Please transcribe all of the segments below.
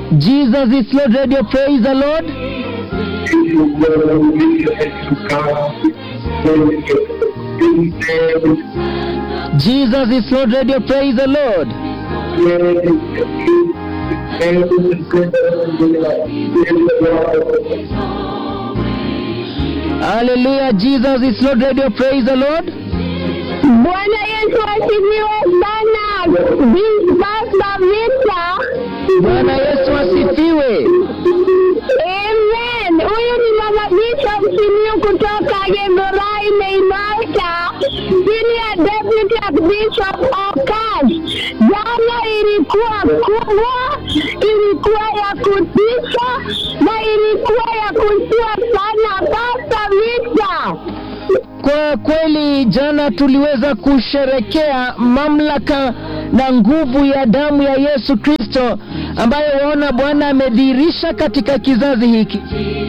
Jesus is Lord Radio. Praise the Lord. Jesus is Lord Radio. Praise the Lord. Hallelujah. Jesus is Lord Radio. Praise the Lord. Bwana Yesu asifiwe sana. Vi- Sasa vita. Bwana Yesu asifiwe. Amen. Huyu ni mama Bishop Simiyu kutoka Githurai Naivasha, chini ya Deputy Archbishop Okas. Jana ilikuwa kubwa, ilikuwa ya kutisha na ilikuwa ya kushtua sana. Sasa vita. Kwa kweli jana tuliweza kusherekea mamlaka na nguvu ya damu ya Yesu Kristo ambayo waona Bwana amedhihirisha katika kizazi hiki.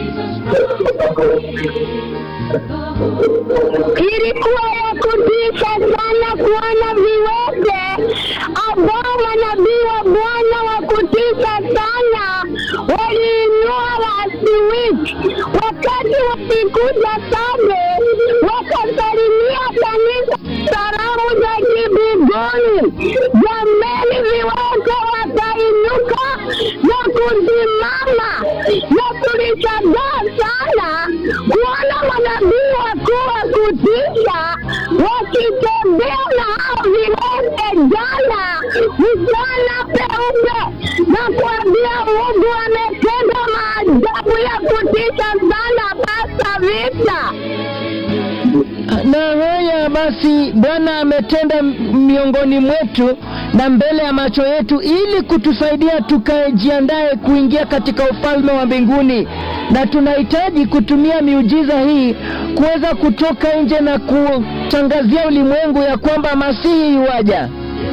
ilikuwa ya kutisha sana kuona viwete ambao manabii wa Bwana wa kutisha sana waliinua last week, wakati walikuja Same wakasalimia kanisa salamu za kibigoni. Jameni, viwete wakainuka na kusimama, na tulishangaa sana kuona manabii wakuu wa kutisha wakitembea na hao viwete jana mchana peupe na kuambia Mungu ametenda maajabu ya kutisha sana. Basa vita Na haya basi, Bwana ametenda miongoni mwetu na mbele ya macho yetu, ili kutusaidia tukajiandae kuingia katika ufalme wa mbinguni, na tunahitaji kutumia miujiza hii kuweza kutoka nje na kutangazia ulimwengu ya kwamba Masihi yuaja.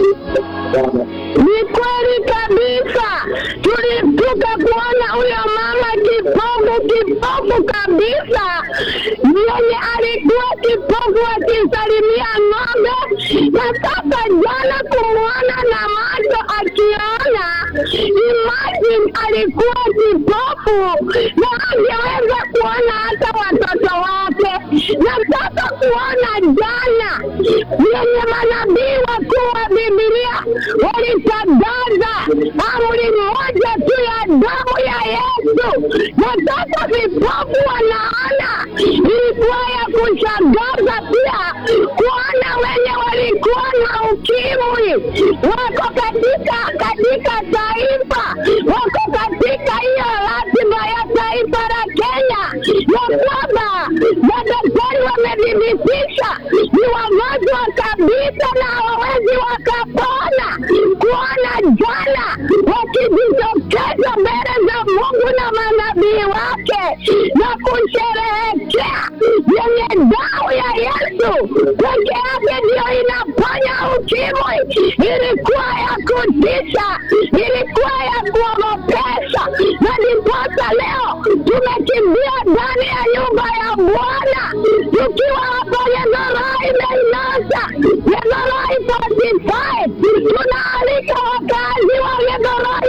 Ni kweli kabisa, tulishtuka kuona huyo mama kipofu kipofu kabisa, mwenye alikuwa kipofu akisalimia ng'ombe, na sasa jana kumwona na macho akiona. Imagine alikuwa kipofu na angeweza kuona hata watoto wake, na sasa kuona jana yenye manabii wakuu wa Biblia walitangaza amri moja tu ya damu ya Yesu, na sasa vipofu wanaona. Ilikuwa ya kushangaza pia kuona wenye walikuwa na ukimwi wako katika katika taifa, wako katika hiyo ratiba ya taifa la Kenya, ya kwamba madaktari wamethibitisha ni wagonjwa kabisa na hawawezi wakapona. Kuona jana wakijitokeza mbele za Mungu na manabii wake na kusherehekea yenye damu ya Yesu peke yake ndiyo inaponya ukimwi. Ilikuwa ya kutisha, ilikuwa ya kuogopesha, na ndiposa leo tumekimbia ndani ya nyumba ya Bwana tukiwa hapa Githurai Naivasha, Githurai 45. Tunaalika wakazi wa Githurai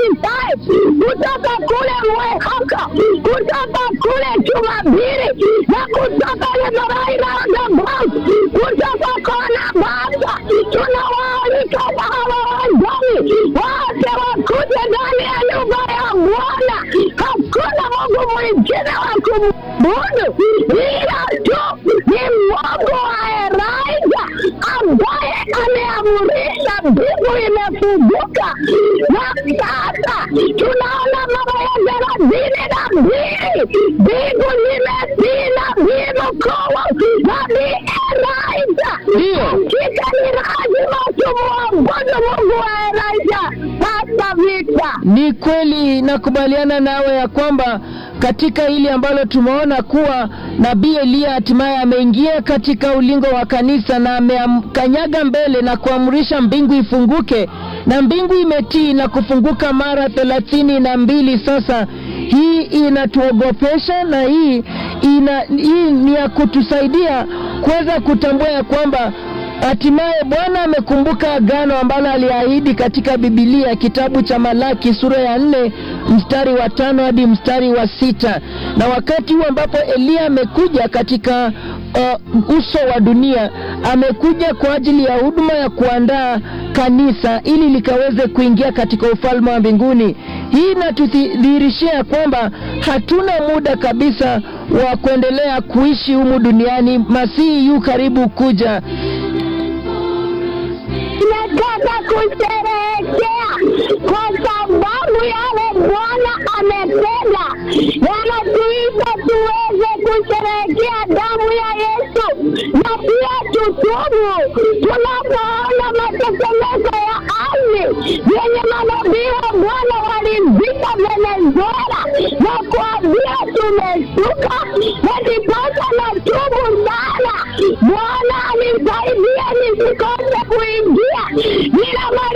45 kutoka kule Mwehoko, kutoka kule Jumapili na kutoka Githurai Roundabout, kutoka kona Basa. Tunawaalika na hawa wageni wote wakuje ndani ya nyumba ya Bwana. Hakuna Mungu mwingine wa kumwabudu ila tu ni Mungu wa Elijah ambaye ameamurisha mbingu imefunguka, na sasa tunaona mambo ya thelathini na mbili mbingu zimetii nabii mkuu nabii Elijah. Ndiyo. Hakika ni lazima tumwabudu Mungu wa Elijah hata vita Ni kweli nakubaliana nawe ya kwamba katika hili ambalo tumeona kuwa nabii Eliya hatimaye ameingia katika ulingo wa kanisa na amekanyaga mbele na kuamrisha mbingu ifunguke, na mbingu imetii na kufunguka mara thelathini na mbili. Sasa hii inatuogopesha na hii ina, hii ni ya kutusaidia kuweza kutambua ya kwamba hatimaye Bwana amekumbuka agano ambalo aliahidi katika Bibilia, kitabu cha Malaki sura ya nne mstari wa tano hadi mstari wa sita na wakati huu ambapo Eliya amekuja katika uh, uso wa dunia, amekuja kwa ajili ya huduma ya kuandaa kanisa ili likaweze kuingia katika ufalme wa mbinguni. Hii inatudhihirishia kwamba hatuna muda kabisa wa kuendelea kuishi humu duniani. Masihi yu karibu kuja. Tunataka kusherehekea kwa sababu yale Bwana ametenda, yanatuita tuweze kusherehekea damu ya Yesu na pia tutubu tunapoona matetemeko ya ardhi yenye manabii wa Bwana walivika Venezuela na kuambia tumesuka, na ndiposa na tubu sana. Bwana anisaidie nisikose kuingia, nina